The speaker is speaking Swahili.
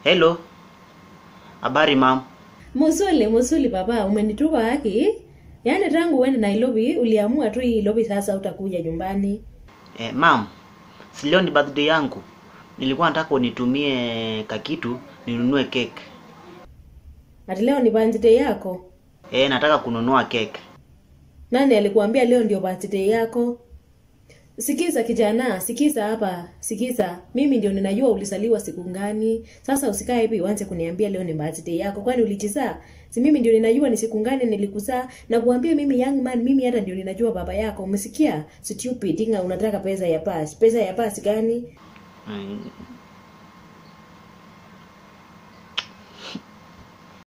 Hello. Habari mam. Musuli, musuli baba, umenitupa haki? Yaani tangu uende Nairobi uliamua tu hii Nairobi sasa utakuja nyumbani. Eh, mam. Si leo ni birthday yangu. Nilikuwa nataka unitumie kakitu ninunue cake. Ati leo ni birthday yako? Eh, nataka kununua cake. Nani alikuambia leo ndio birthday yako? Sikiza kijana, sikiza hapa, sikiza. Mimi ndio ninajua ulizaliwa siku gani. Sasa usikae hivi uanze kuniambia leo ni birthday yako. Kwani ulijizaa? Si mimi ndio ninajua ni siku gani nilikuzaa na kuambia mimi young man, mimi hata ndio ninajua baba yako. Umesikia? Stupid, inga unataka pesa ya pass. Pesa ya pass gani? Mm,